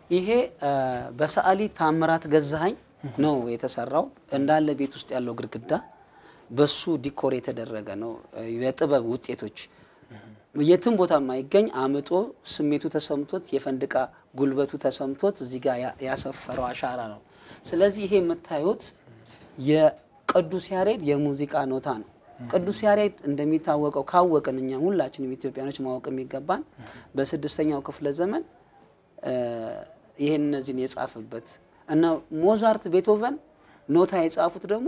ይሄ እ፣ በሰዓሊ ታምራት ገዛኸኝ ነው የተሰራው። እንዳለ ቤት ውስጥ ያለው ግድግዳ በሱ ዲኮር የተደረገ ነው። እ፣ የጥበብ ውጤቶች የትም ቦታ የማይገኝ አምጦ ስሜቱ ተሰምቶት የፈንድቃ ጉልበቱ ተሰምቶት እዚህ ጋር ያ- ያሰፈረው አሻራ ነው። ስለዚህ ይሄ የምታዩት የቅዱስ ያሬድ የሙዚቃ ኖታ ነው። ቅዱስ ያሬድ እንደሚታወቀው ካወቅን እኛ ሁላችንም ኢትዮጵያኖች ማወቅ የሚገባን በስድስተኛው ክፍለ ዘመን እ፣ ይሄን እነዚህን የጻፈበት እና ሞዛርት፣ ቤቶቨን ኖታ የጻፉት ደግሞ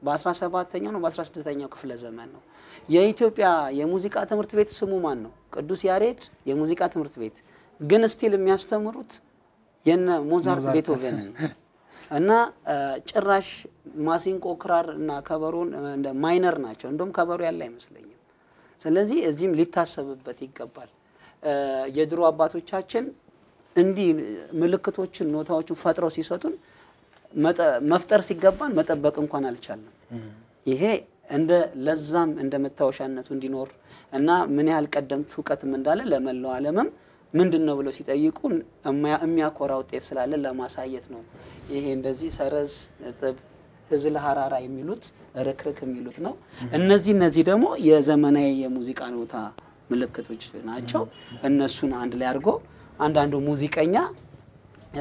በ17ኛው ነው በ16ኛው ክፍለ ዘመን ነው። የኢትዮጵያ የሙዚቃ ትምህርት ቤት ስሙ ማን ነው? ቅዱስ ያሬድ የሙዚቃ ትምህርት ቤት ግን ስቲል የሚያስተምሩት የነ ሞዛርት ቤቶቨን እና እ፣ ጭራሽ ማሲንቆ፣ ክራር እና ከበሮን እ፣ እንደ ማይነር ናቸው። እንደውም ከበሮ ያለ አይመስለኝም። ስለዚህ እዚህም ሊታሰብበት ይገባል። እ፣ የድሮ አባቶቻችን እንዲህ ምልክቶችን ኖታዎችን ፈጥረው ሲሰጡን መጠ- መፍጠር ሲገባን መጠበቅ እንኳን አልቻለም። ይሄ እንደ ለዛም እንደ መታወሻነቱ እንዲኖር እና ምን ያህል ቀደምት እውቀትም እንዳለ ለመላው ዓለምም ምንድን ነው ብለው ሲጠይቁ እሚያ- የሚያኮራ ውጤት ስላለ ለማሳየት ነው። ይሄ እንደዚህ ሰረዝ፣ ነጥብ፣ ህዝል፣ ሀራራ የሚሉት ርክርክ የሚሉት ነው። እነዚህ እነዚህ ደግሞ የዘመናዊ የሙዚቃ ኖታ ምልክቶች ናቸው። እነሱን አንድ ላይ አድርጎ አንዳንዱ ሙዚቀኛ እ፣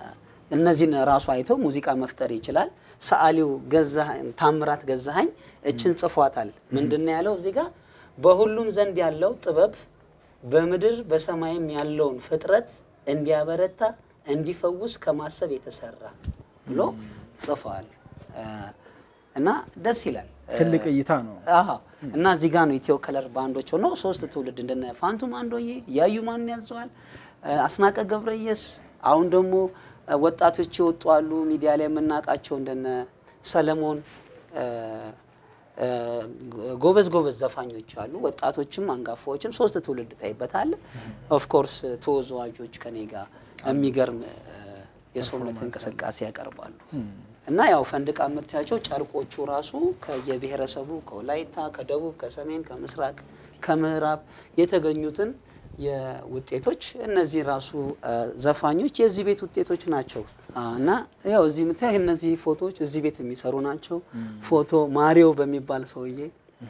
እነዚህን ራሱ አይቶ ሙዚቃ መፍጠር ይችላል። ሰዓሊው ገዛኸኝ ታምራት ገዛኸኝ እችን ጽፏታል። ምንድን ነው ያለው እዚህ ጋር በሁሉም ዘንድ ያለው ጥበብ በምድር በሰማይም ያለውን ፍጥረት እንዲያበረታ እንዲፈውስ ከማሰብ የተሰራ ብሎ ጽፏል እ፣ እና ደስ ይላል። ትልቅ እይታ ነው። አዎ እና እዚህ ጋር ነው ኢትዮ ከለር ባንዶች ሆነው ሶስት ትውልድ እንደነ ፋንቱ ማንዶዬ፣ ያዩ ማን ያዘዋል፣ አስናቀ ገብረየስ አሁን ደግሞ እ፣ ወጣቶች የወጡ አሉ ሚዲያ ላይ የምናውቃቸው እንደነ ሰለሞን እ፣ እ፣ ጎበዝ ጎበዝ ዘፋኞች አሉ። ወጣቶችም አንጋፋዎችም ሶስት ትውልድ ታይበታል። ኦፍ ኮርስ ተወዛዋዦች ከኔ ጋር የሚገርም እ፣ የሰውነት እንቅስቃሴ ያቀርባሉ። እና ያው ፈንድቃ የምታያቸው ጨርቆቹ ራሱ ከየብሔረሰቡ ከወላይታ፣ ከደቡብ፣ ከሰሜን፣ ከምስራቅ፣ ከምዕራብ የተገኙትን የውጤቶች እነዚህ ራሱ አ፣ ዘፋኞች የዚህ ቤት ውጤቶች ናቸው አ፣ እና ያው እዚህ የምታይ እነዚህ ፎቶዎች እዚህ ቤት የሚሰሩ ናቸው። ፎቶ ማሪዮ በሚባል ሰውዬ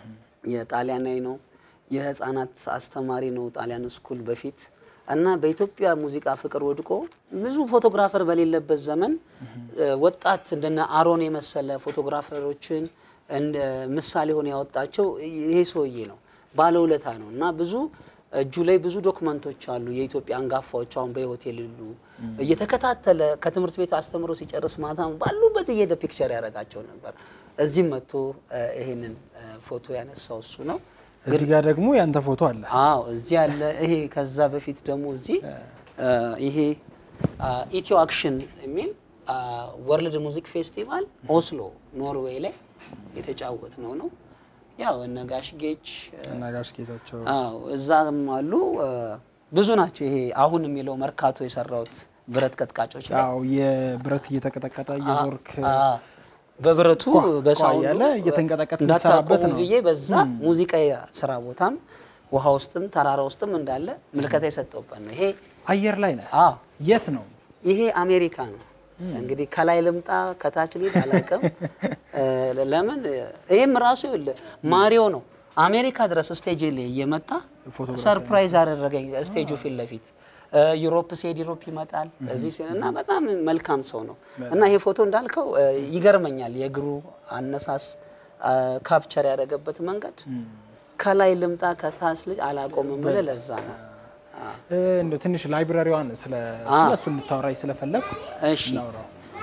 የጣሊያናዊ ነው። የህፃናት አስተማሪ ነው ጣሊያን ስኩል በፊት እና በኢትዮጵያ ሙዚቃ ፍቅር ወድቆ ብዙ ፎቶግራፈር በሌለበት ዘመን እ፣ ወጣት እንደነ አሮን የመሰለ ፎቶግራፈሮችን እንደ ምሳሌ ሆነ ያወጣቸው ይሄ ሰውዬ ነው። ባለውለታ ነው እና ብዙ እጁ ላይ ብዙ ዶክመንቶች አሉ። የኢትዮጵያ አንጋፋዎች አሁን በህይወት የሌሉ እየተከታተለ ከትምህርት ቤት አስተምሮ ሲጨርስ ማታ ባሉበት እየሄደ ፒክቸር ያደርጋቸው ነበር። እዚህም መጥቶ እ፣ ይሄንን እ፣ ፎቶ ያነሳው እሱ ነው። እዚህ ጋር ደግሞ ያንተ ፎቶ አለ። አዎ እዚህ ያለ ይሄ ከዛ በፊት ደግሞ እዚህ እ፣ ይሄ አ፣ ኢትዮ አክሽን የሚል አ፣ ወርልድ ሙዚክ ፌስቲቫል ኦስሎ ኖርዌይ ላይ የተጫወት ነው ነው ያው እነ ጋሽ ጌች እ፣ እና ጋሽ ጌታቸው አዎ እዛም አሉ እ፣ ብዙ ናቸው። ይሄ አሁን የሚለው መርካቶ የሰራሁት ብረት ቀጥቃጮች ላይ ያው የብረት እየተቀጠቀጠ እየዞርክ አ፣ በብረቱ ኳ- በሳውንዱ ኳ እያለ እየተንቀጠቀጥ እንዳታቆሙ የምትሰራበት ነው። ብዬ በዛ ሙዚቃ ስራ ቦታም ውሃ ውስጥም ተራራ ውስጥም እንዳለ ምልከታ የሰጠውበት ነው። ይሄ አየር ላይ ነህ። አ የት ነው? ይሄ አሜሪካ ነው። እንግዲህ ከላይ ልምጣ ከታች ልሂድ አላውቅም። እ፣ ለምን ይሄም ራሱ ይኸውልህ ማሪዮ ነው አሜሪካ ድረስ ስቴጅ ላይ እየመጣ ፎቶግራፍ ሰርፕራይዝ አደረገኝ ስቴጁ ፊት ለፊት እ፣ ዩሮፕ ሲሄድ ዩሮፕ ይመጣል እዚህ ሲል እና በጣም መልካም ሰው ነው እና ይሄ ፎቶ እንዳልከው እ፣ ይገርመኛል የእግሩ አነሳስ አ፣ ካፕቸር ያደረገበት መንገድ ከላይ ልምጣ ከታች ልጅ አላቆምም ብለህ ለዛ ነው አ፣ እ፣ እንደው ትንሽ ላይብራሪዋን ስለ ስለ እሱ እንድታወራኝ ስለፈለግኩ እሺ እናውራው።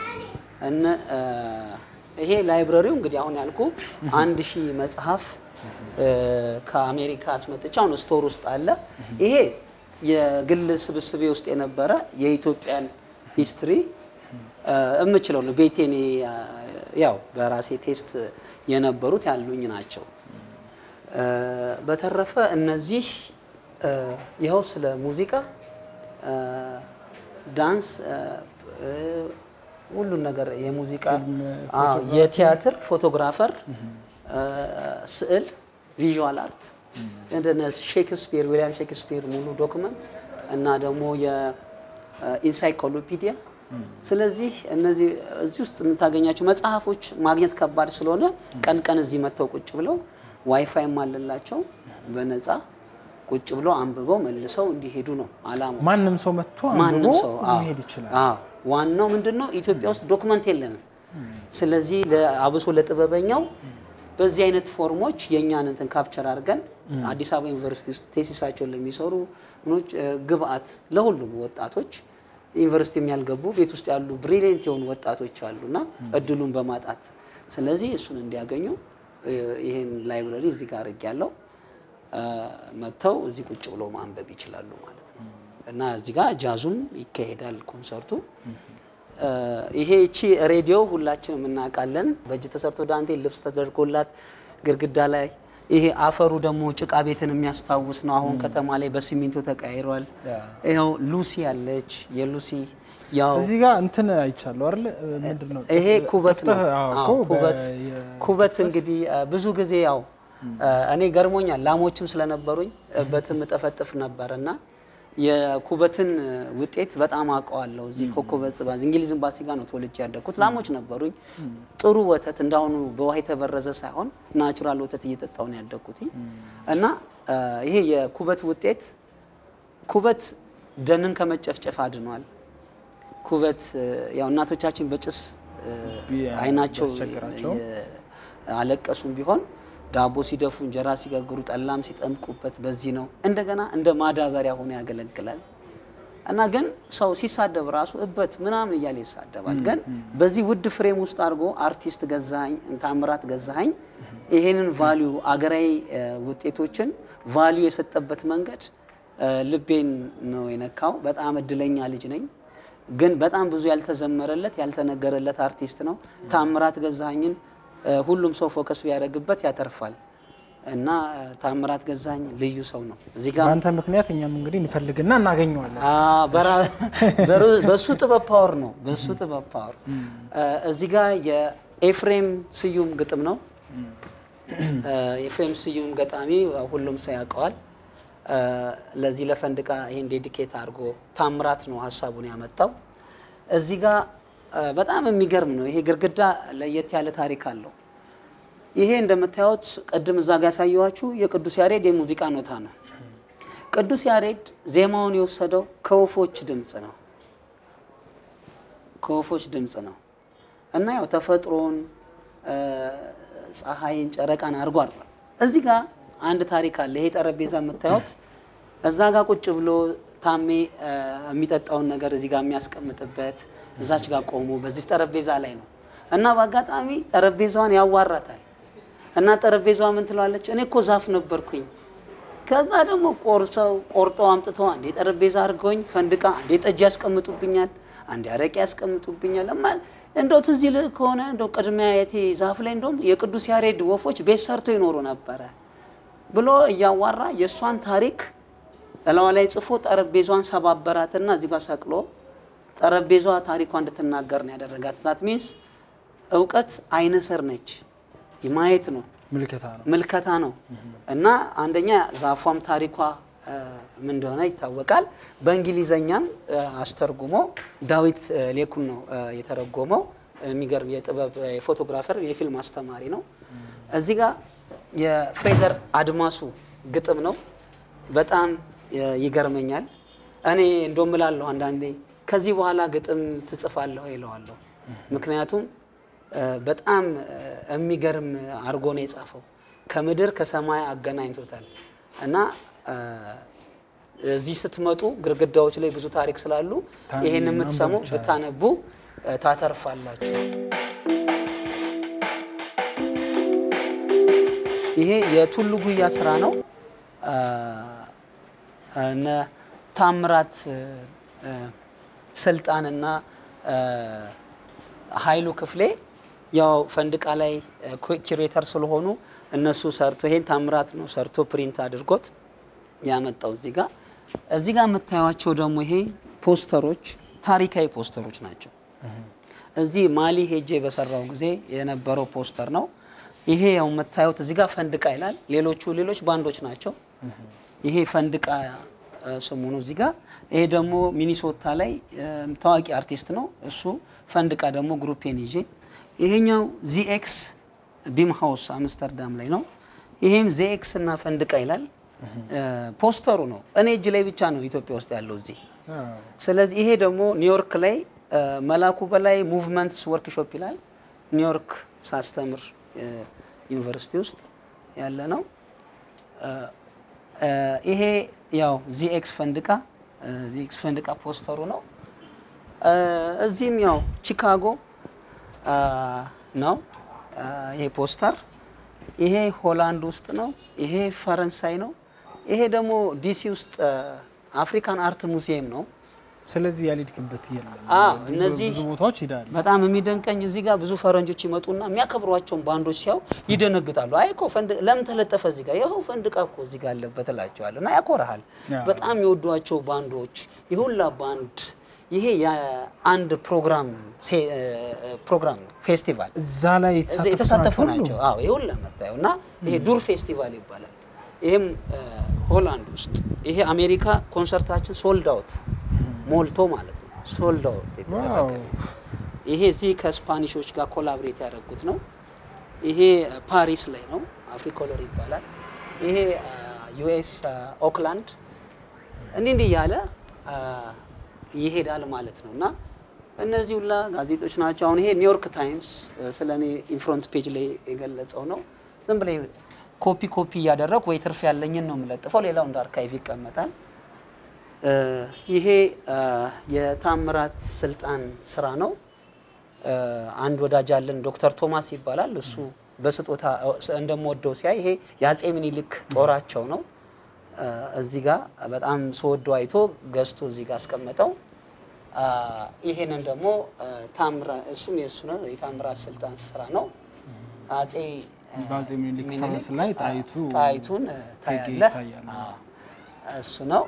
እነ እ፣ ይሄ ላይብረሪው እንግዲህ አሁን ያልኩ አንድ ሺህ መጽሐፍ እ፣ ከአሜሪካ አስመጥቼ አሁን ስቶር ውስጥ አለ። ይሄ የግል ስብስቤ ውስጥ የነበረ የኢትዮጵያን ሂስትሪ እ፣ የምችለው ነው። ቤቴኔ ያው በራሴ ቴስት የነበሩት ያሉኝ ናቸው። እ፣ በተረፈ እነዚህ እ፣ ይኸው ስለ ሙዚቃ እ፣ ዳንስ እ፣ እ፣ ሁሉን ነገር የሙዚቃ አዎ፣ የቲያትር ፎቶግራፈር እ፣ ስዕል ቪዥዋል አርት እንደነ ሼክስፒር ዊሊያም ሼክስፒር ሙሉ ዶክመንት እና ደግሞ ኢንሳይክሎፒዲያ። ስለዚህ እነዚህ እዚህ ውስጥ የምታገኛቸው መጽሐፎች ማግኘት ከባድ ስለሆነ ቀን ቀን እዚህ መጥተው ቁጭ ብለው ዋይፋይም አለላቸው በነፃ ቁጭ ብለው አንብበው መልሰው እንዲሄዱ ነው አላማው። ማንም ሰው መጥቶ ማንም አንብቦ ሰው አዎ፣ መሄድ ይችላል። አዎ። ዋናው ምንድን ነው ኢትዮጵያ ውስጥ ዶክመንት የለንም። ስለዚህ ለ- አብሶ ለጥበበኛው በዚህ አይነት ፎርሞች የእኛን እንትን ካፕቸር አድርገን አዲስ አበባ ዩኒቨርሲቲ ውስጥ ቴሲሳቸውን ለሚሰሩ ምኖች እ፣ ግብአት ለሁሉም ወጣቶች ዩኒቨርሲቲ የሚያልገቡ ቤት ውስጥ ያሉ ብሪሊየንት የሆኑ ወጣቶች አሉና እድሉን በማጣት ስለዚህ እሱን እንዲያገኙ እ፣ ይሄን ላይብረሪ እዚህ ጋር አድርጌያለሁ። እ፣ መጥተው እዚህ ቁጭ ብሎ ማንበብ ይችላሉ ማለት ነው። እና እዚህ ጋር ጃዙም ይካሄዳል ኮንሰርቱ። እ፣ ይሄ እቺ ሬዲዮ ሁላችንም እናውቃለን። በእጅ ተሰርቶ ዳንቴል ልብስ ተደርጎላት ግድግዳ ላይ ይሄ አፈሩ ደግሞ ጭቃ ቤትን የሚያስታውስ ነው። አሁን ከተማ ላይ በሲሚንቶ ተቀይሯል። ያ። ይኸው ሉሲ አለች። የሉሲ ያው እዚህ ጋር እንትን አይቻለሁ አይደል? ምንድን ነው ይሄ ኩበት ነው። ጥፍጥህ፣ አዎ፣ አዎ፣ እኮ ኩበት በ- የ- ኩበት እንግዲህ እ፣ ብዙ ጊዜ ያው እ፣ እኔ ገርሞኛል። ላሞችም ስለነበሩኝ እበትም እጠፈጥፍ ነበር እና የኩበትን እ፣ ውጤት በጣም አውቀዋለሁ። እዚህ ኮከበ ጽባህ እንግሊዝ ኤምባሲ ጋር ነው ተወልጄ ያደግኩት። ላሞች ነበሩኝ። ጥሩ ወተት እንዳሁኑ በውሃ የተበረዘ ሳይሆን ናቹራል ወተት እየጠጣሁ ነው ያደግኩት እና እ፣ ይሄ የኩበት ውጤት ኩበት ደንን ከመጨፍጨፍ አድኗል። ኩበት እ፣ ያው እናቶቻችን በጭስ እ፣ ቢ- አይናቸው ቢያስቸግራቸው የ- አለቀሱም ቢሆን ዳቦ ሲደፉ እንጀራ ሲጋግሩ ጠላም ሲጠምቁበት በዚህ ነው። እንደገና እንደ ማዳበሪያ ሆኖ ያገለግላል እና ግን ሰው ሲሳደብ ራሱ እበት ምናምን እያለ ይሳደባል። ግን በዚህ ውድ ፍሬም ውስጥ አድርጎ አርቲስት ገዛኸኝ ታምራት ገዛኸኝ ይሄንን ቫሊዩ አገራዊ እ፣ ውጤቶችን ቫሊዩ የሰጠበት መንገድ እ፣ ልቤን ነው የነካው። በጣም እድለኛ ልጅ ነኝ። ግን በጣም ብዙ ያልተዘመረለት ያልተነገረለት አርቲስት ነው። ታምራት ገዛኸኝን እ፣ ሁሉም ሰው ፎከስ ቢያደርግበት ያተርፋል እና እ፣ ታምራት ገዛኸኝ ልዩ ሰው ነው። እዚህ ጋር በአንተ ምክንያት እኛም እንግዲህ እንፈልግና እናገኘዋለን። አ፣ በራ- በሩ- በሱ ጥበብ ፓወር ነው። በሱ ጥበብ ፓወር እ፣ እዚህ ጋር የኤፍሬም ስዩም ግጥም ነው። እ፣ ኤፍሬም ስዩም ገጣሚ ሁሉም ሰው ያውቀዋል። እ፣ ለዚህ ለፈንድቃ ይሄን ዴዲኬት አድርጎ ታምራት ነው ሀሳቡን ያመጣው። እዚህ ጋር እ፣ በጣም የሚገርም ነው። ይሄ ግድግዳ ለየት ያለ ታሪክ አለው። ይሄ እንደምታዩት ቅድም እዛ ጋር ያሳየኋችሁ የቅዱስ ያሬድ የሙዚቃ ኖታ ነው። ቅዱስ ያሬድ ዜማውን የወሰደው ከወፎች ድምፅ ነው። ከወፎች ድምፅ ነው እና ያው ተፈጥሮን እ፣ ፀሐይን፣ ጨረቃን አድርጎ አድርጓል። እዚህ ጋር አንድ ታሪክ አለ። ይሄ ጠረጴዛ የምታዩት እዛ ጋር ቁጭ ብሎ ታሜ እ፣ የሚጠጣውን ነገር እዚህ ጋር የሚያስቀምጥበት እዛች ጋር ቆሞ በዚህ ጠረጴዛ ላይ ነው እና በአጋጣሚ ጠረጴዛዋን ያዋራታል እና ጠረጴዛዋ ምን ትለዋለች? እኔ እኮ ዛፍ ነበርኩኝ ከዛ ደግሞ ቆርሰው ቆርጠው አምጥተው አንዴ ጠረጴዛ አድርገውኝ ፈንድቃ አንዴ ጠጅ ያስቀምጡብኛል፣ አንዴ አረቄ ያስቀምጡብኛል። እማ እንደው ትዝ ይልህ ከሆነ እንደው ቅድሚያ የቴ ዛፍ ላይ እንደውም የቅዱስ ያሬድ ወፎች ቤት ሰርቶ ይኖሩ ነበረ ብሎ እያዋራ የእሷን ታሪክ እላዋ ላይ ጽፎ ጠረጴዛዋን ሰባበራትና እዚህ ጋር ሰቅሎ ጠረጴዛዋ ታሪኳ እንድትናገር ነው ያደረጋት። ዛት ሚንስ እውቀት አይነ ስር ነች፣ ማየት ነው ምልከታ ነው። ምልከታ ነው እና አንደኛ ዛፏም ታሪኳ እ፣ ምን እንደሆነ ይታወቃል። በእንግሊዘኛም እ፣ አስተርጉሞ ዳዊት እ፣ ሌኩን ነው እ፣ የተረጎመው። የሚገርም የጥበብ እ፣ የፎቶግራፈር የፊልም አስተማሪ ነው። እዚህ ጋር የፍሬዘር አድማሱ ግጥም ነው። በጣም እ፣ ይገርመኛል። እኔ እንደውም እላለሁ አንዳንዴ ከዚህ በኋላ ግጥም ትጽፋለሁ ይለዋለሁ። ምክንያቱም እ፣ በጣም እ፣ የሚገርም አድርጎ ነው የጻፈው። ከምድር ከሰማይ አገናኝቶታል እና እ፣ እዚህ ስትመጡ ግድግዳዎች ላይ ብዙ ታሪክ ስላሉ ታን- ይሄን የምትሰሙ ማንበብ ይቻላል። ብታነቡ እ፣ ታተርፋላችሁ። ይሄ የቱሉ ጉያ ስራ ነው። እ፣ እነ ታምራት እ፣ እ፣ ስልጣንና እ፣ ኃይሉ ክፍሌ ያው ፈንድቃ ላይ ኪሬተር ስለሆኑ እነሱ ሰርቶ ይሄን ታምራት ነው ሰርቶ ፕሪንት አድርጎት ያመጣው እዚህ ጋር እዚህ ጋር የምታዩቸው ደግሞ ይሄ ፖስተሮች ታሪካዊ ፖስተሮች ናቸው። እዚህ ማሊ ሄጄ በሰራው ጊዜ የነበረው ፖስተር ነው። ይሄ ያው የምታዩት እዚህ ጋር ፈንድቃ ይላል። ሌሎቹ ሌሎች ባንዶች ናቸው። ይሄ ፈንድቃ እ፣ ስሙ ነው እዚህ ጋር። ይሄ ደግሞ ሚኒሶታ ላይ እ፣ ታዋቂ አርቲስት ነው እሱ። ፈንድቃ ደግሞ ግሩፔን ይዤ ይሄኛው ዚኤክስ ቢም ሃውስ አምስተርዳም ላይ ነው። ይሄም ዚኤክስ እና ፈንድቃ ይላል። እ፣ ፖስተሩ ነው እኔ እጅ ላይ ብቻ ነው ኢትዮጵያ ውስጥ ያለው እዚህ ስለዚህ ይሄ ደግሞ ኒውዮርክ ላይ እ፣ መላኩ በላይ ሙቭመንትስ ወርክሾፕ ይላል። ኒውዮርክ ሳስተምር እ፣ ዩኒቨርሲቲ ውስጥ ያለ ነው። እ፣ እ፣ ይሄ ያው ዚኤክስ ፈንድቃ እ፣ ዚኤክስ ፈንድቃ ፖስተሩ ነው። እ፣ እዚህም ያው ቺካጎ አ፣ ነው አ፣ ይሄ ፖስተር። ይሄ ሆላንድ ውስጥ ነው። ይሄ ፈረንሳይ ነው። ይሄ ደግሞ ዲሲ ውስጥ አ፣ አፍሪካን አርት ሙዚየም ነው። ስለዚህ ያልሄድክበት የለም። አዎ፣ እነዚህ ብዙ ቦታዎች ሄዳል። በጣም የሚደንቀኝ እዚህ ጋር ብዙ ፈረንጆች ይመጡና የሚያከብሯቸውን ባንዶች ሲያው ይደነግጣሉ። አይ እኮ ፈንድ ለምን ተለጠፈ እዚህ ጋር? ይኸው ፈንድቃ እኮ እዚህ ጋር አለበት እላቸዋለሁ። እና ያኮራሃል። አዎ። በጣም የወዷቸው ባንዶች የሁላ ባንድ ይሄ የአንድ ፕሮግራም ሴ- እ፣ ፕሮግራም ነው ፌስቲቫል እዛ ላይ እዚህ የተሳተፉ የተሳተፉ ናቸው ሁሉ? ናቸው። አዎ ይሁን ለመታየው እና ይሄ ዱር ፌስቲቫል ይባላል። ይሄም እ፣ ሆላንድ ውስጥ ይሄ አሜሪካ ኮንሰርታችን ሶልድ አውት ሞልቶ ማለት ነው። ሶልድ አውት የተደረገ ዋው። ይሄ እዚህ ከስፓኒሾች ጋር ኮላብሬት ያደረጉት ነው። ይሄ እ፣ ፓሪስ ላይ ነው። አፍሪኮለር ይባላል። ይሄ ዩኤስ ኦክላንድ እንዲህ እንዲህ እያለ አ፣ ይሄዳል ማለት ነው እና እነዚህ ሁላ ጋዜጦች ናቸው። አሁን ይሄ ኒውዮርክ ታይምስ ስለ እኔ ኢንፍሮንት ፔጅ ላይ የገለጸው ነው። ዝም ብላ ኮፒ ኮፒ እያደረግ ወይ ትርፍ ያለኝን ነው የምለጥፈው፣ ሌላው እንደ አርካይቭ ይቀመጣል። እ፣ ይሄ አ፣ የታምራት ስልጣን ስራ ነው። እ፣ አንድ ወዳጅ አለን ዶክተር ቶማስ ይባላል። እሱ በስጦታ እንደምወደው ሲያይ ይሄ የአጼ ምኒልክ ጦራቸው ነው። እ፣ እዚህ ጋር በጣም ስወደው አይቶ ገዝቶ እዚህ ጋር አስቀመጠው። አ፣ ይሄንን ደግሞ እ፣ ታምራ እሱም የእሱ ነው የታምራት ስልጣን ስራ ነው። አጼ እ፣ በአጼ ምኒልክ ምኒልክ ፈረስ ላይ ጣይቱ ጣይቱን እ፣ ቴጌ ታያለህ። ይታያሉ። አዎ፣ እሱ ነው።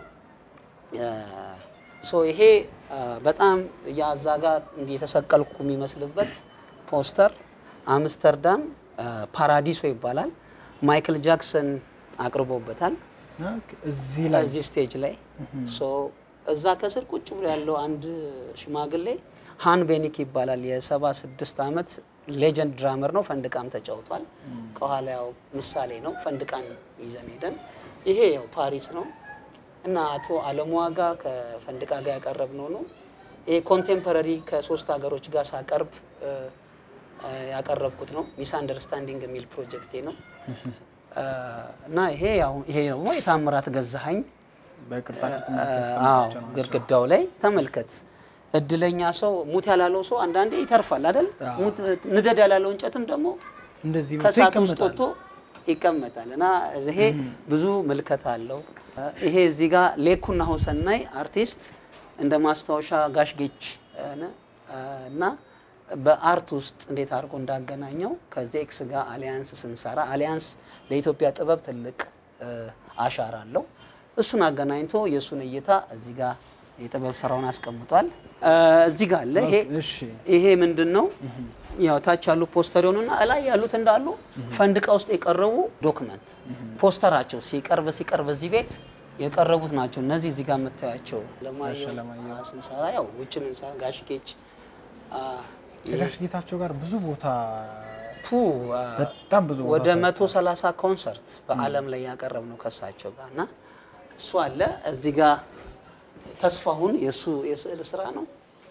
ሶ ይሄ አ፣ በጣም ያዛ ጋር እንዲህ የተሰቀልኩ የሚመስልበት ፖስተር አምስተርዳም አ፣ ፓራዲሶ ይባላል። ማይክል ጃክሰን አቅርቦበታል ኦኬ፣ እዚህ ላይ እዚህ ስቴጅ ላይ ሶ እዛ ከስር ቁጭ ብሎ ያለው አንድ ሽማግሌ ሃን ቤኒክ ይባላል። የሰባ ስድስት ዓመት ሌጀንድ ድራመር ነው። ፈንድቃም ተጫውቷል። ከኋላ ያው ምሳሌ ነው። ፈንድቃን ይዘን ሄደን ይሄ ያው ፓሪስ ነው እና አቶ አለሙ ዋጋ ከፈንድቃ ጋር ያቀረብነው ነው። ይሄ ኮንቴምፖራሪ ከሶስት ሀገሮች ጋር ሳቀርብ እ፣ እ፣ ያቀረብኩት ነው። ሚስ አንደርስታንዲንግ የሚል ፕሮጀክቴ ነው እ፣ እና ይሄ ያው ይሄ ደግሞ የታምራት ገዛኸኝ በቅርጻ ቅርጽ አዎ መልክ ያስቀምጣቸው ናቸው። ግድግዳው ላይ ተመልከት። እድለኛ ሰው ሙት ያላለው ሰው አንዳንዴ ይተርፋል አይደል? አዎ። ሙት ንደድ ያላለው እንጨትም ደግሞ እንደዚህ መጥቶ ከእሳት ውስጥ ይቀመጣል። ወጥቶ ይቀመጣል እና ይሄ ብዙ ምልከታ አለው። ይሄ እዚህ ጋር ሌኩና ሁሰናይ አርቲስት እንደ ማስታወሻ ጋሽ ጌች ነ እና በአርት ውስጥ እንዴት አድርጎ እንዳገናኘው ከዚህ ኤክስ ጋር አሊያንስ ስንሰራ አሊያንስ ለኢትዮጵያ ጥበብ ትልቅ እ፣ አሻራ አለው። እሱን አገናኝቶ የእሱን እይታ እዚህ ጋር የጥበብ ስራውን አስቀምጧል። እ፣ እዚህ ጋር አለ ይሄ እሺ ይሄ ምንድን ነው? ያው ታች ያሉ ፖስተር የሆኑና እላይ ያሉት እንዳሉ ፈንድቃ ውስጥ የቀረቡ ዶክመንት ፖስተራቸው ሲቀርብ ሲቀርብ እዚህ ቤት የቀረቡት ናቸው። እነዚህ እዚህ ጋር የምታያቸው ለማየሁ ለማየሁ። አ፣ ስንሰራ ያው ውጭ ምንሰራ ጋሽ ጌች አ፣ ከጋሽ ጌታቸው ጋር ብዙ ቦታ ፑ አ፣ በጣም ብዙ ቦታ ወደ መቶ ሰላሳ ኮንሰርት በዓለም ላይ ያቀረብ ነው ከሳቸው ጋር እና እሱ አለ እዚህ ጋር ተስፋሁን የእሱ የስዕል ስራ ነው።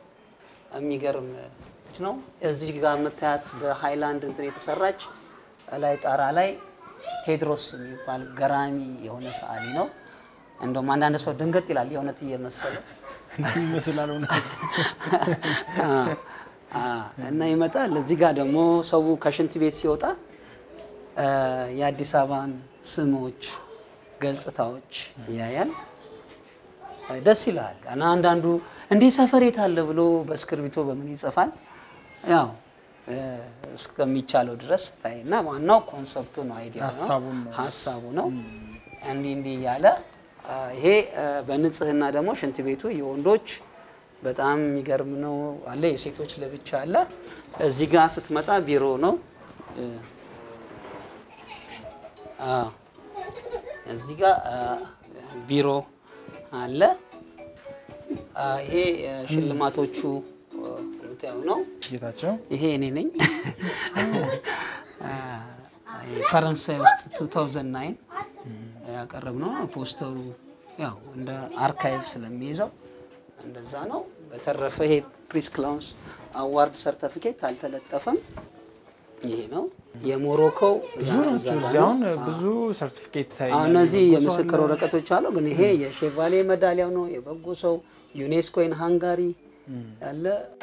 የሚገርም ልጅ ነው። እዚህ ጋር የምታያት በሃይላንድ እንትን የተሰራች ላይ ጣራ ላይ ቴድሮስ የሚባል ገራሚ የሆነ ሰዓሊ ነው። እንደውም አንዳንድ ሰው ድንገት ይላል የእውነት እየመሰለው እንዲህ ይመስላል እውነት አ፣ አ፣ እና ይመጣል። እዚህ ጋር ደግሞ ሰው ከሽንት ቤት ሲወጣ አ፣ የአዲስ አበባን ስሞች፣ ገጽታዎች ያያል። አ፣ ደስ ይላል እና አንዳንዱ እንዴ ሰፈር የት አለ ብሎ በእስክርቢቶ በምን ይጽፋል። ያው እ፣ እስከሚቻለው ድረስ ታይ እና ዋናው ኮንሰፕቱ ነው፣ አይዲያ ነው፣ ሀሳቡን ነው። ሀሳቡ ነው። እንዲህ እንዲህ እያለ አ፣ ይሄ አ፣ በንጽህና ደግሞ ሽንት ቤቱ የወንዶች በጣም የሚገርም ነው አለ፣ የሴቶች ለብቻ አለ። እዚህ ጋር ስትመጣ ቢሮ ነው። እ፣ አ፣ እዚህ ጋር አ፣ ቢሮ አለ። አ፣ ይሄ እ፣ ሽልማቶቹ እ፣ የምታየው ነው። ጌታቸው ይሄ እኔ ነኝ። አ፣ ፈረንሳይ ውስጥ 2009 ያቀረብነው ነው። ፖስተሩ ያው እንደ አርካይቭ ስለሚይዘው እንደዛ ነው። በተረፈ ይሄ ፕሪስ ክላውንስ አዋርድ ሰርተፊኬት አልተለጠፈም። ይሄ ነው የሞሮኮው ብዙ እዛ ናቸው። ጋር እዚህ ነው። አሁን ብዙ ሰርቲፊኬት አሁን ታይኛል። እነዚህ የበጎ ሰው የምስክር አለ። ወረቀቶች አሉ። ግን ይሄ የሼቫሌ ሜዳሊያው ነው። የበጎ ሰው ዩኔስኮ ኢን ሃንጋሪ ያለ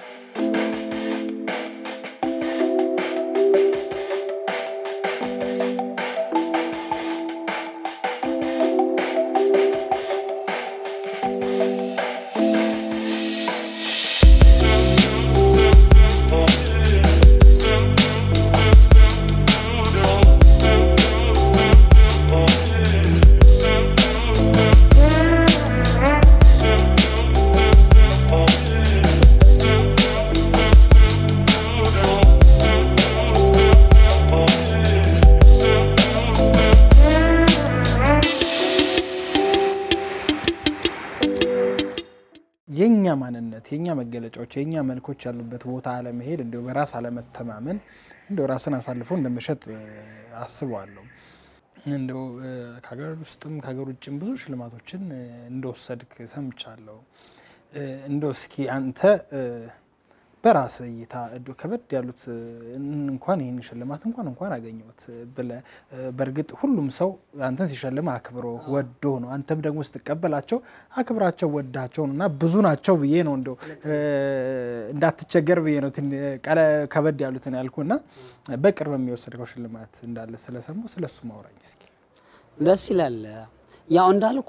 የኛ ማንነት የኛ መገለጫዎች የኛ መልኮች ያሉበት ቦታ አለመሄድ እንዲሁ በራስ አለመተማመን እንዲሁ ራስን አሳልፎ እንደመሸጥ እ፣ አስበዋለሁ። እንደው እ፣ ከሀገር ውስጥም ከሀገር ውጭም ብዙ ሽልማቶችን እ፣ እንደወሰድክ ሰምቻለሁ። እ፣ እንደው እስኪ አንተ እ፣ በራስ እይታ እንደው ከበድ ያሉት እ፣ እንኳን ይህን ሽልማት እንኳን እንኳን አገኘሁት ብለህ እ፣ በእርግጥ ሁሉም ሰው አንተን ሲሸልም አክብሮ ወዶ ነው። አንተም ደግሞ ስትቀበላቸው አክብራቸው ወዳቸው ነው እና ብዙ ናቸው ብዬ ነው እንደው እ፣ እንዳትቸገር ብዬ ነው ትን- ቀለ ከበድ ያሉትን ያልኩ እና በቅርብ የሚወሰድከው ሽልማት እንዳለ ስለሰማሁ ስለሱ ማውራኝ እስኪ። ደስ ይላል። ያው እንዳልኩ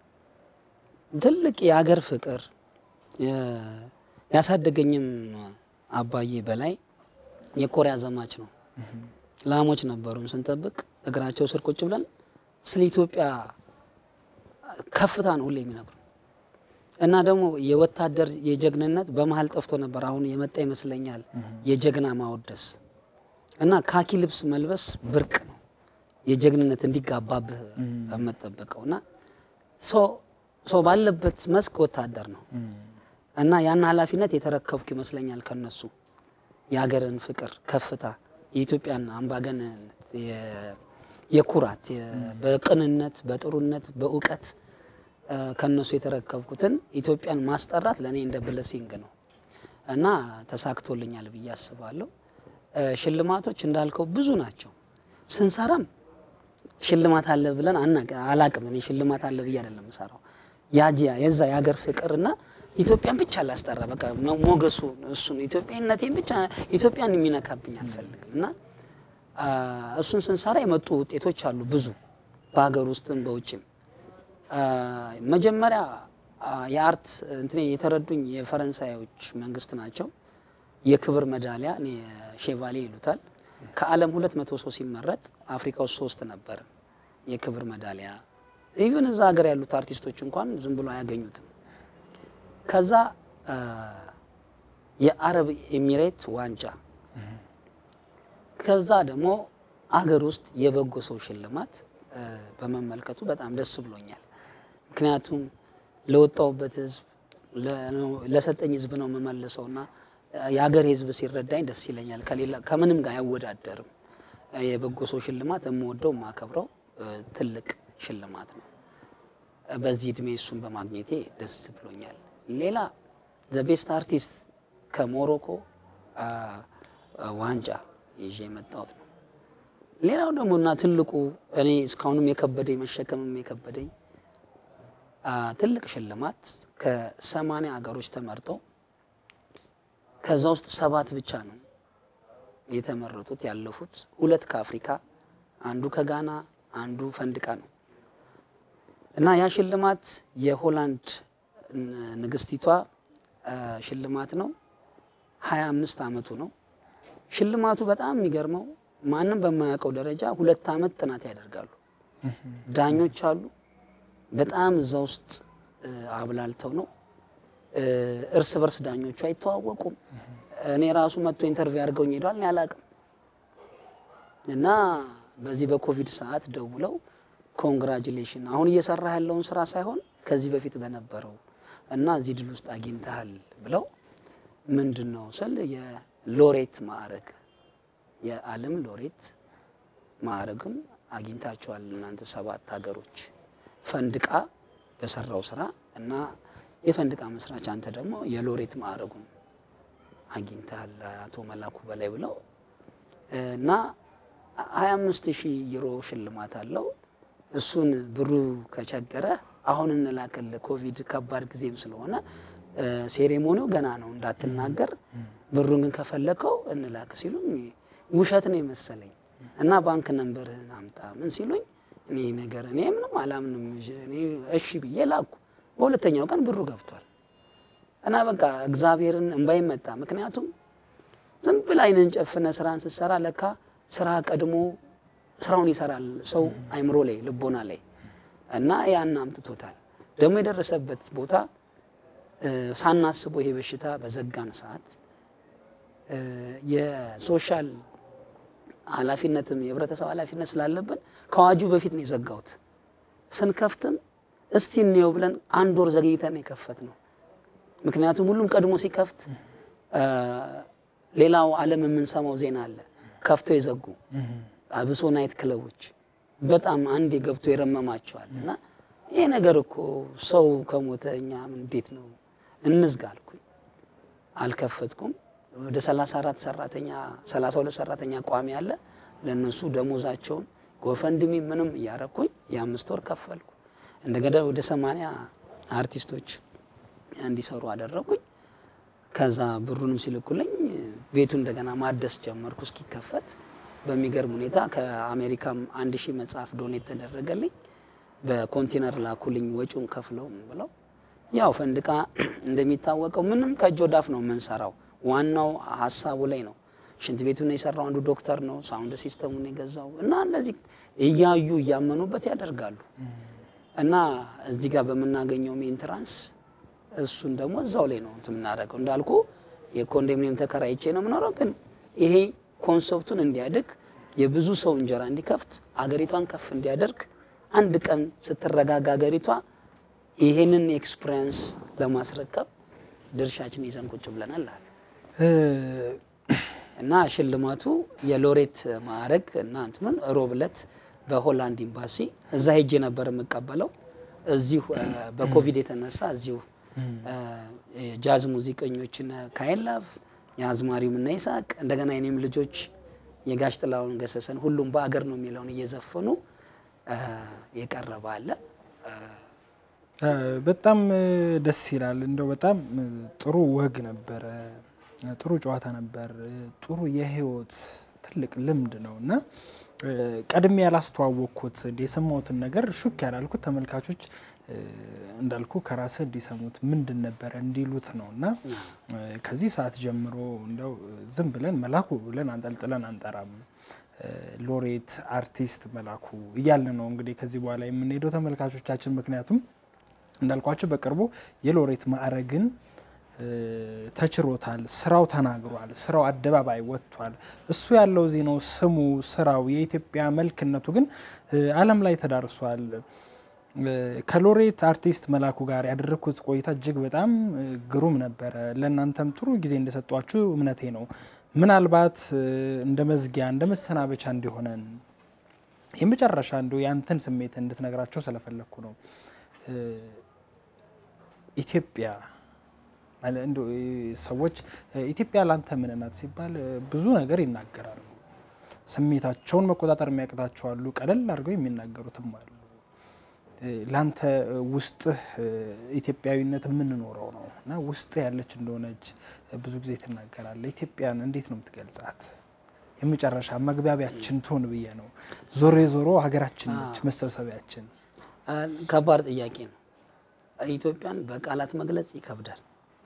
ትልቅ የሀገር ፍቅር የ- ያሳደገኝም አባዬ በላይ የኮሪያ ዘማች ነው። ላሞች ነበሩን ስንጠብቅ እግራቸው ስር ቁጭ ብለን ስለ ኢትዮጵያ ከፍታ ነው ሁሌ የሚነግሩ እና ደግሞ የወታደር የጀግንነት በመሀል ጠፍቶ ነበር። አሁን የመጣ ይመስለኛል የጀግና ማወደስ እና ካኪ ልብስ መልበስ ብርቅ ነው። የጀግንነት እንዲጋባብህ የምጠበቀው እና ሰው ሰው ባለበት መስክ ወታደር ነው እና ያን ኃላፊነት የተረከብኩ ይመስለኛል ከነሱ የሀገርን ፍቅር ከፍታ የኢትዮጵያን አምባገነንነት የ- የኩራት የ- በቅንነት በጥሩነት በእውቀት እ፣ ከነሱ የተረከብኩትን ኢትዮጵያን ማስጠራት ለእኔ እንደ ብለሲንግ ነው እና ተሳክቶልኛል ብዬ አስባለሁ። እ፣ ሽልማቶች እንዳልከው ብዙ ናቸው። ስንሰራም ሽልማት አለ ብለን አናቅ- አላቅም። እኔ ሽልማት አለ ብዬ አይደለም የምሰራው ያጂያ የዛ የሀገር ፍቅርና ኢትዮጵያን ብቻ ላስጠራ በቃ ሞ- ሞገሱ እሱ ነው። ኢትዮጵያነቴን ብቻ ኢትዮጵያን የሚነካብኝ አልፈልግም እና አ፣ እሱን ስንሰራ የመጡ ውጤቶች አሉ ብዙ በሀገር ውስጥም በውጭም። አ፣ መጀመሪያ አ፣ የአርት እንትን የተረዱኝ የፈረንሳዮች መንግስት ናቸው። የክብር ሜዳሊያ እኔ ሼቫሌ ይሉታል። ከዓለም ሁለት መቶ ሰው ሲመረጥ አፍሪካ ውስጥ ሶስት ነበር የክብር ሜዳሊያ። ኢቭን እዛ ሀገር ያሉት አርቲስቶች እንኳን ዝም ብሎ አያገኙትም። ከዛ አ፣ የአረብ ኤሚሬት ዋንጫ ከዛ ደግሞ አገር ውስጥ የበጎ ሰው ሽልማት እ፣ በመመልከቱ በጣም ደስ ብሎኛል። ምክንያቱም ለወጣውበት ህዝብ ለ- ለሰጠኝ ህዝብ ነው የምመልሰውና የሀገር ህዝብ ሲረዳኝ ደስ ይለኛል። ከሌላ ከምንም ጋር አይወዳደርም። የበጎ ሰው ሽልማት የምወደው የማከብረው እ፣ ትልቅ ሽልማት ነው። በዚህ እድሜ እሱን በማግኘቴ ደስ ብሎኛል። ሌላ ዘ ቤስት አርቲስት ከሞሮኮ አ፣ አ፣ ዋንጫ ይዤ የመጣሁት ነው። ሌላው ደግሞ እና ትልቁ እኔ እስካሁንም የከበደኝ መሸከምም የከበደኝ አ፣ ትልቅ ሽልማት ከሰማንያ ሀገሮች ተመርጦ ከዛ ውስጥ ሰባት ብቻ ነው የተመረጡት ያለፉት። ሁለት ከአፍሪካ አንዱ ከጋና አንዱ ፈንድቃ ነው እና ያ ሽልማት የሆላንድ ን- ንግስቲቷ አ፣ ሽልማት ነው። ሀያ አምስት አመቱ ነው። ሽልማቱ በጣም የሚገርመው ማንም በማያውቀው ደረጃ ሁለት አመት ጥናት ያደርጋሉ። ዳኞች አሉ። በጣም እዛ ውስጥ እ፣ አብላልተው ነው እ፣ እርስ በርስ ዳኞቹ አይተዋወቁም። እኔ ራሱ መጥቶ ኢንተርቪው አድርገውኝ ሄዷል። እኔ አላቅም እና በዚህ በኮቪድ ሰዓት ደውለው ኮንግራጁሌሽን አሁን እየሰራ ያለውን ስራ ሳይሆን ከዚህ በፊት በነበረው እና እዚህ ድል ውስጥ አግኝተሃል ብለው ምንድን ነው ስል የሎሬት ማዕረግ የዓለም ሎሬት ማዕረግም አግኝታችኋል እናንተ ሰባት ሀገሮች ፈንድቃ በሰራው ስራ እና የፈንድቃ መስራች አንተ ደግሞ የሎሬት ማዕረጉን አግኝተሃል አቶ መላኩ በላይ ብለው እና 25 ሺህ ዩሮ ሽልማት አለው። እሱን ብሩ ከቸገረ አሁን እንላክል ኮቪድ ከባድ ጊዜም ስለሆነ ሴሬሞኒው ገና ነው እንዳትናገር፣ ብሩን ግን ከፈለከው እንላክ ሲሉኝ ውሸት ነው የመሰለኝ እና ባንክ ነንበርህን አምጣ ምን ሲሉኝ እኔ ነገር እኔ ምንም አላምንም እኔ እሺ ብዬ ላኩ። በሁለተኛው ቀን ብሩ ገብቷል እና በቃ እግዚአብሔርን እንባይ መጣ። ምክንያቱም ዝም ብለህ ዓይንህን ጨፍነህ ስራን ስትሰራ ለካ ስራ ቀድሞ ስራውን ይሰራል ሰው አይምሮ ላይ ልቦና ላይ እና ያን አምጥቶታል። ደግሞ የደረሰበት ቦታ ሳናስበው ይሄ በሽታ በዘጋን ሰዓት የሶሻል ኃላፊነትም የህብረተሰብ ኃላፊነት ስላለብን ከአዋጁ በፊት ነው የዘጋሁት። ስንከፍትም እስቲ እንየው ብለን አንድ ወር ዘግይተን የከፈት ነው። ምክንያቱም ሁሉም ቀድሞ ሲከፍት ሌላው ዓለም የምንሰማው ዜና አለ። ከፍቶ የዘጉ አብሶ ናይት ክለቦች በጣም አንዴ ገብቶ የረመማቸዋል። እና ይሄ ነገር እኮ ሰው ከሞተ እኛ እንዴት ነው እንዝጋ አልኩኝ። አልከፈትኩም። ወደ 34 ሰራተኛ 32 ሰራተኛ ቋሚ አለ። ለነሱ ደሞዛቸውን ጎፈንድሚ ምንም እያረኩኝ የአምስት ወር ከፈልኩ። እንደገና ወደ 80 አርቲስቶች እንዲሰሩ አደረኩኝ። ከዛ ብሩንም ሲልኩልኝ ቤቱ እንደገና ማደስ ጀመርኩ እስኪከፈት። በሚገርም ሁኔታ ከአሜሪካም አንድ ሺህ መጽሐፍ ዶኔት ተደረገልኝ። በኮንቴነር ላኩልኝ ወጪውን ከፍለው ብለው። ያው ፈንድቃ እንደሚታወቀው ምንም ከእጅ ወዳፍ ነው የምንሰራው። ዋናው ሀሳቡ ላይ ነው። ሽንት ቤቱን የሰራው አንዱ ዶክተር ነው። ሳውንድ ሲስተሙን የገዛው እና እነዚህ እያዩ እያመኑበት ያደርጋሉ። እና እዚህ ጋር በምናገኘው ሜንትራንስ እሱን ደግሞ እዛው ላይ ነው የምናደርገው። እንዳልኩ የኮንዶሚኒየም ተከራይቼ ነው የምኖረው። ግን ይሄ ኮንሰፕቱን እንዲያድግ የብዙ ሰው እንጀራ እንዲከፍት አገሪቷን ከፍ እንዲያደርግ አንድ ቀን ስትረጋጋ አገሪቷ ይሄንን ኤክስፒሪየንስ ለማስረከብ ድርሻችን ይዘን ቁጭ ብለናል አለ እና ሽልማቱ የሎሬት ማዕረግ እና እንትኑን ሮብ ዕለት በሆላንድ ኤምባሲ እዛ ሄጄ ነበር የምቀበለው። እዚሁ በኮቪድ የተነሳ እዚሁ ጃዝ ሙዚቀኞችን ካይላፍ የአዝማሪውም እና ይስሐቅ እንደገና የኔም ልጆች የጋሽ ጥላሁን ገሰሰን ሁሉም በአገር ነው የሚለውን እየዘፈኑ የቀረበ አለ። በጣም ደስ ይላል። እንደው በጣም ጥሩ ወግ ነበረ፣ ጥሩ ጨዋታ ነበር፣ ጥሩ የህይወት ትልቅ ልምድ ነው እና ቀድሜ ያላስተዋወቅኩት የሰማሁትን ነገር ሹክ ያላልኩት ተመልካቾች እንዳልኩ ከራስህ እንዲሰሙት ምንድን ነበረ እንዲሉት ነው እና ከዚህ ሰዓት ጀምሮ እንደው ዝም ብለን መላኩ ብለን አንጠልጥለን አንጠራም። ሎሬት አርቲስት መላኩ እያለ ነው እንግዲህ ከዚህ በኋላ የምንሄደው ተመልካቾቻችን። ምክንያቱም እንዳልኳቸው በቅርቡ የሎሬት ማዕረግን ተችሮታል። ስራው ተናግሯል። ስራው አደባባይ ወጥቷል። እሱ ያለው እዚህ ነው። ስሙ፣ ስራው፣ የኢትዮጵያ መልክነቱ ግን ዓለም ላይ ተዳርሷል። ከሎሬት አርቲስት መላኩ ጋር ያደረግኩት ቆይታ እጅግ በጣም ግሩም ነበረ። ለእናንተም ጥሩ ጊዜ እንደሰጧችሁ እምነቴ ነው። ምናልባት እንደ መዝጊያ እንደ መሰናበቻ እንዲሆነን የመጨረሻ እንዲሁ ያንተን ስሜት እንድትነግራቸው ስለፈለግኩ ነው። ኢትዮጵያ ሰዎች ኢትዮጵያ ላንተ ምን ናት ሲባል ብዙ ነገር ይናገራሉ። ስሜታቸውን መቆጣጠር የሚያቅታቸው አሉ። ቀለል አድርገው የሚናገሩትም አሉ። ላንተ ውስጥህ ኢትዮጵያዊነት የምንኖረው ነው እና ውስጥህ ያለች እንደሆነች ብዙ ጊዜ ትናገራለህ። ኢትዮጵያን እንዴት ነው የምትገልጻት? የመጨረሻ መግባቢያችን ትሆን ብዬ ነው። ዞሮ ዞሮ ሀገራችን ነች መሰብሰቢያችን። ከባድ ጥያቄ ነው። ኢትዮጵያን በቃላት መግለጽ ይከብዳል።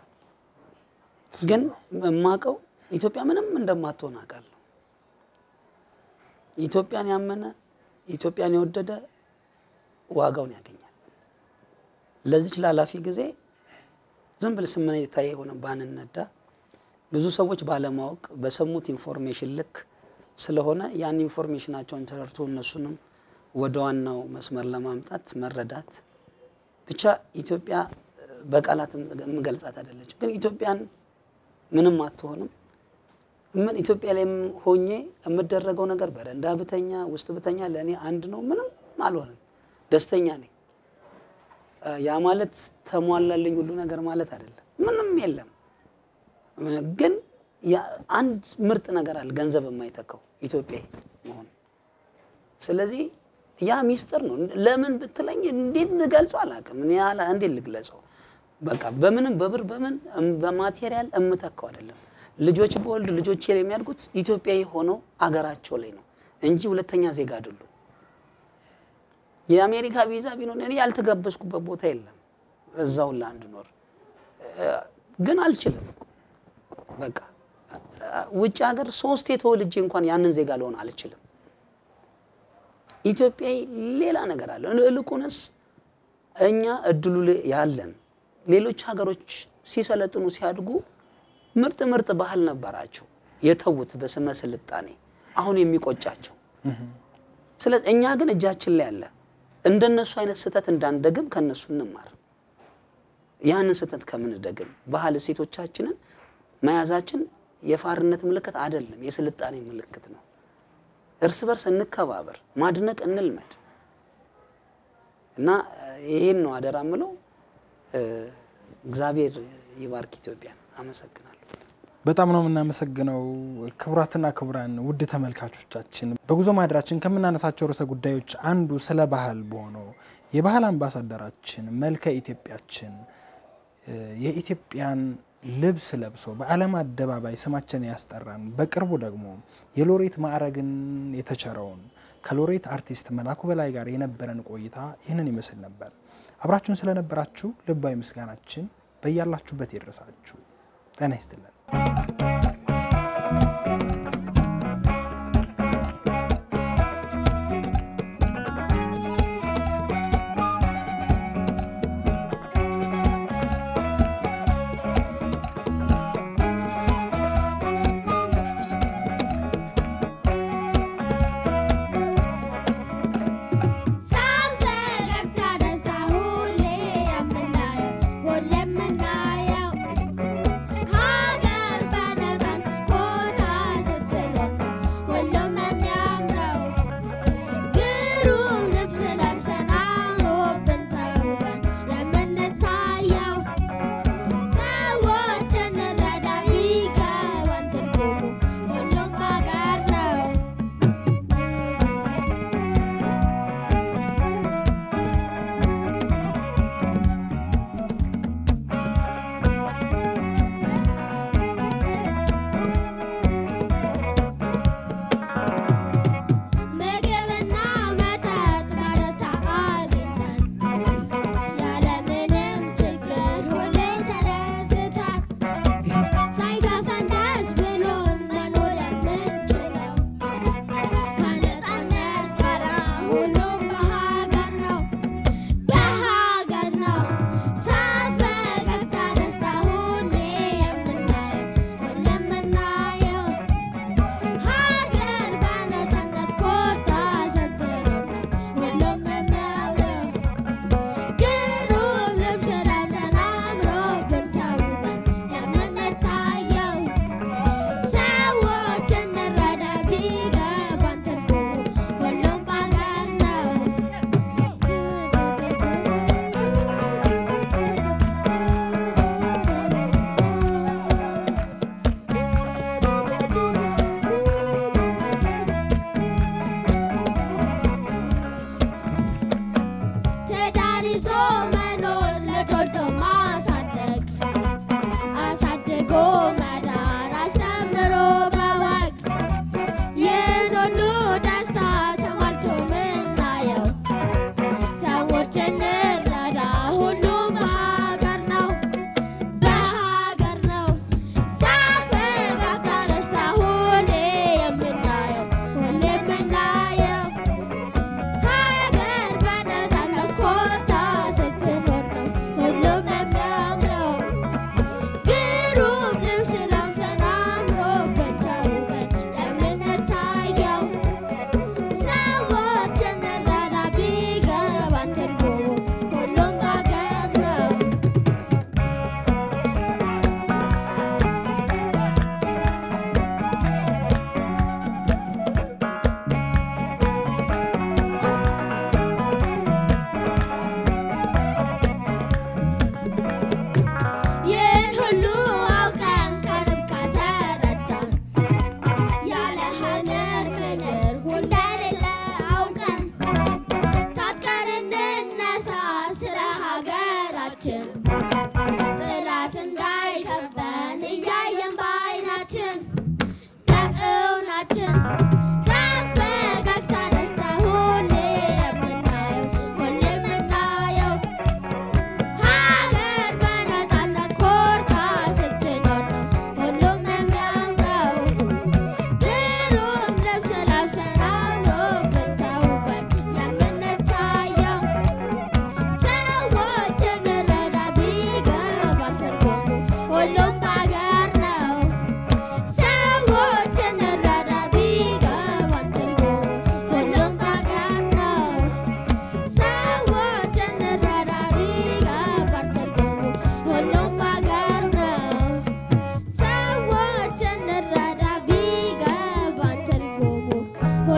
ግን የማውቀው ኢትዮጵያ ምንም እንደማትሆን አውቃለሁ። ኢትዮጵያን ያመነ ኢትዮጵያን የወደደ ዋጋውን ያገኛል። ለዚች ላላፊ ጊዜ ዝም ብል ስሜታዊ የሆነ ባንነዳ ብዙ ሰዎች ባለማወቅ በሰሙት ኢንፎርሜሽን ልክ ስለሆነ ያን ኢንፎርሜሽናቸውን ተረድቶ እነሱንም ወደ ዋናው መስመር ለማምጣት መረዳት ብቻ ኢትዮጵያ በቃላት የምገልጻት አይደለችም፣ ግን ኢትዮጵያን ምንም አትሆንም። ምን ኢትዮጵያ ላይ ሆኜ የምደረገው ነገር በረንዳ ብተኛ ውስጥ ብተኛ ለእኔ አንድ ነው። ምንም አልሆንም፣ ደስተኛ ነኝ። ያ ማለት ተሟላልኝ ሁሉ ነገር ማለት አይደለም። ምንም የለም። ግን አንድ ምርጥ ነገር አለ፣ ገንዘብ የማይተካው ኢትዮጵያዊ መሆን። ስለዚህ ያ ሚስጥር ነው። ለምን ብትለኝ እንዴት ልገልጸው አላውቅም። እኔ ያለ እንዴት ልግለጸው? በቃ በምንም በብር በምን በማቴሪያል እምተካው አይደለም። ልጆች በወልድ ልጆች የሚያድጉት ኢትዮጵያዊ ሆነው አገራቸው ላይ ነው እንጂ ሁለተኛ ዜጋ አይደሉም። የአሜሪካ ቪዛ ቢኖር እኔ ያልተጋበዝኩበት ቦታ የለም እዛው ላንድኖር ግን አልችልም። በቃ ውጭ ሀገር ሶስቴ ተወልጄ እንኳን ያንን ዜጋ ልሆን አልችልም። ኢትዮጵያዊ ሌላ ነገር አለ። እልቁንስ እኛ እድሉ ያለን ሌሎች ሀገሮች ሲሰለጥኑ ሲያድጉ ምርጥ ምርጥ ባህል ነበራቸው የተዉት በስመ ስልጣኔ አሁን የሚቆጫቸው። ስለዚህ እኛ ግን እጃችን ላይ አለ። እንደነሱ አይነት ስህተት እንዳንደግም ከነሱ እንማር። ያንን ስህተት ከምንደግም ባህል እሴቶቻችንን መያዛችን የፋርነት ምልክት አይደለም፣ የስልጣኔ ምልክት ነው። እርስ በርስ እንከባበር፣ ማድነቅ እንልመድ እና ይሄን ነው አደራ ምለው። እግዚአብሔር ይባርክ ኢትዮጵያን። አመሰግናለሁ። በጣም ነው የምናመሰግነው። ክቡራትና ክቡራን ውድ ተመልካቾቻችን በጉዞ ማህደራችን ከምናነሳቸው ርዕሰ ጉዳዮች አንዱ ስለ ባህል በሆነው የባህል አምባሳደራችን መልከ ኢትዮጵያችን የኢትዮጵያን ልብስ ለብሶ በዓለም አደባባይ ስማችን ያስጠራን በቅርቡ ደግሞ የሎሬት ማዕረግን የተቸረውን ከሎሬት አርቲስት መላኩ በላይ ጋር የነበረን ቆይታ ይህንን ይመስል ነበር። አብራችሁን ስለነበራችሁ ልባዊ ምስጋናችን በያላችሁበት ይድረሳችሁ። ጤና ይስጥልን። ሀገር በነፃ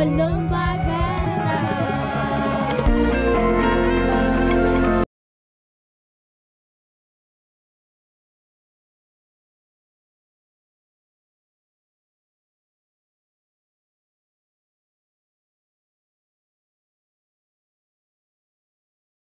ወሎም